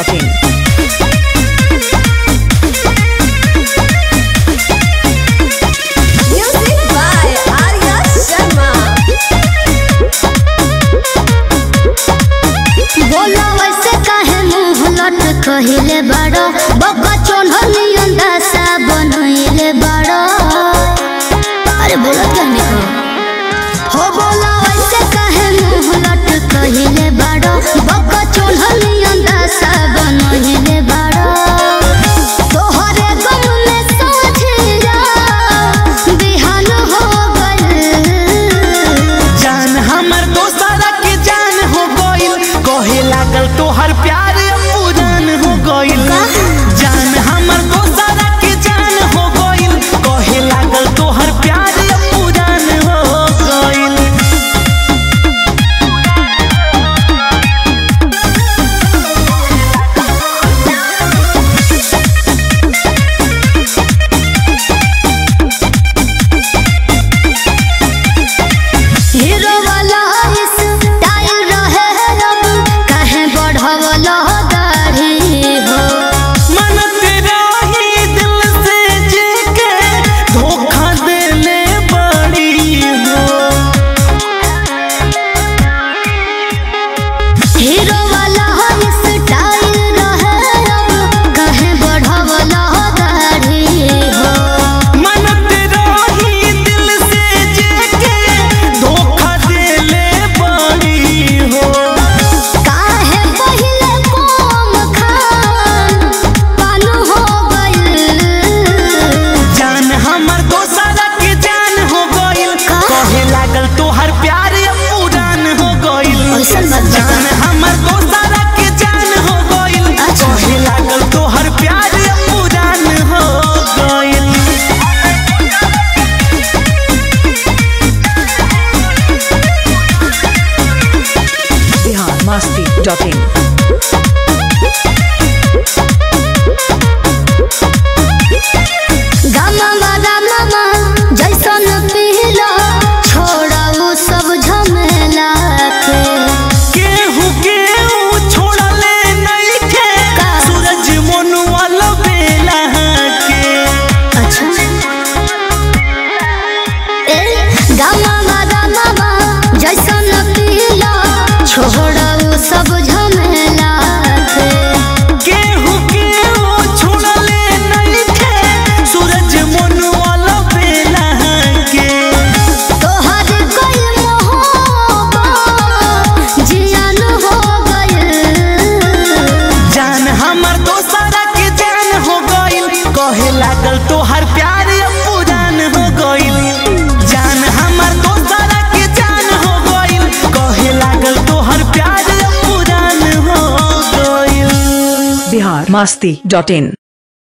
biharmasti.in. Music by Arya Sharma. बोलो वैसे काहे मुंह लट कहिले बाड़ो बब्बा चोन्हनी अंदासा बनइले बाड़ो अरे बोलो क्या निको हो बोलो वैसे काहे मुंह लट कहिले बाड़ो बब्बा चोन्हनी अंदासा बनइले बाड़ो तोहरे गम में सोचिया बिहान हो गइल जान हमर दोसरा के जान हो गइल कहे लागल तोहर प्यार पुरान हो गइल जान हमर दोसरा के जान हो गइल कहे लागल तोहर प्यार पुरान हो गइल हीरो वाला स्टाइल रहे अब कहे बढ़वलो दाढ़ी हो मन तेरा ही दिल से जेके धोखा देले बड़ी हो हीरो वाला स्टाइल रहे अब कहे बढ़वलो दाढ़ी हो मन तेरा ही दिल से जेके धोखा देले बड़ी हो काहे पहिले कोम खान पानु हो गइल जान हमर दोसरा के जान हो गइल कहे लागल तोहर प्यार पुरान हो गइल ऐसन मत बता। जान हमर दोसरा के जान हो गइल अच्छा। कहे लागल तोहर प्यार पुरान हो गइल biharmasti.in. गामा गामा जैसन पीला छोड़ा वो सब झमेला के केहू केहू छोड़ले नइखे का? सूरज मनुआ बेला के अच्छा ए गामा गामा जैसन पीला छोड़ा वो सब झमेला के केहू केहू छोड़ले नइखे सूरज मनुआ बेला के तोहर कोई मोहब्बत जियान हो गइल जान हमर दोसरा के जान हो गइल कहे लागल तोहर प्यार पुरान हो गइल जान हमर दोसरा के जान हो गइल कहे लागल तोहर प्यार पुरान हो गइल biharmasti.in.